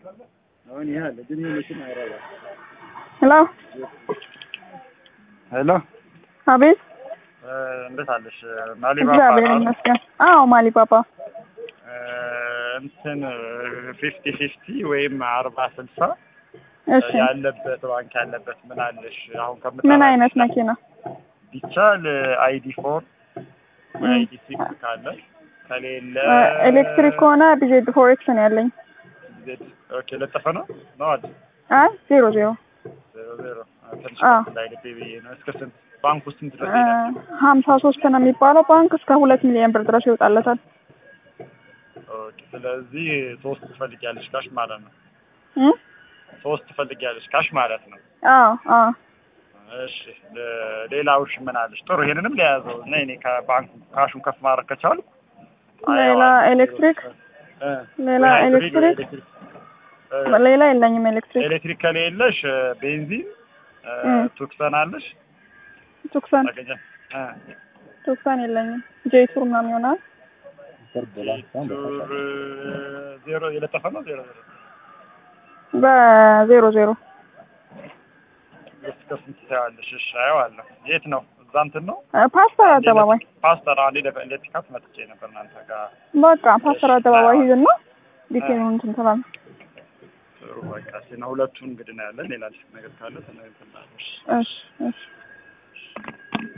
አሁን ይሄ አለ ግን ይሄ መኪና አይረባ። ሄሎ ሄሎ አቤት። እንዴት አለሽ? ማሊባባ እግዚአብሔር ይመስገን። አዎ ማሊ ፓፓ እንትን ፊፍቲ ፊፍቲ ወይም አርባ ስልሳ እሺ ያለበት ባንክ ያለበት ምን አለሽ? አሁን ከምታ ምን አይነት መኪና? ቢቻል አይዲ ፎር አይዲ ሲክስ ካለ ከሌለ ኤሌክትሪክ ከሆነ ቢዜድ ፎሬክስ ነው ያለኝ። ዜድ ኦኬ ለጠፈ ነው ነው አይደል? አይ ዜሮ ዜሮ ዜሮ ዜሮ ትንሽ አዎ። ላይ ልቤ ብዬ ነው። እስከ ስንት ባንክ ውስጥ ስንት ድረስ ይሄዳል? ሀምሳ ሶስት ነው የሚባለው ባንክ እስከ ሁለት ሚሊዮን ብር ድረስ ይወጣለታል። ኦኬ ስለዚህ ሶስት ትፈልጊያለሽ ካሽ ማለት ነው። እ? ሶስት ትፈልጊያለሽ ካሽ ማለት ነው። አዎ አዎ እሺ ለ- ሌላውሽ ምን አለሽ? ጥሩ ይሄንንም ለያዘው እና እኔ ከባንኩ ካሹን ከፍ ማድረግ ከቻልኩ ሌላ አየዋለሁ። ኤሌክትሪክ እ፣ ሌላ ወይ ሃይብሪድ ወይ ኤሌክትሪክ ኤሌክትሪክ እ፣ ሌላ የለኝም ኤሌክትሪክ ኤሌክትሪክ ከሌለሽ እ፣ ቤንዚን እ፣ እ። ቱክሰን አለሽ ቱክሰን ታገኘ እ፣ ቱክሰን የለኝም ጄቱር ምናምን ይሆናል ቱር እ፣ ዜሮ የለጠፈ ነው ዜሮ ዜሮ በዜሮ ዜሮ እስከ ስንት ታያለሽ? እሺ አየዋለሁ። የት ነው? እዛ እንትን ነው እ፣ ፓስተር አደባባይ ፓስተር አንዴ ለ- ለፒካፕ መጥቼ ነበር እናንተ ጋር በቃ ፓስተር አደባባይ ሂድና ዲቴሉን እንትን ትላለህ። ጥሩ በቃ ሲና ሁለቱን እንግዲህ ነው ያለን። ሌላ ነገር ካለ ተነግረናለሽ። እሺ እሺ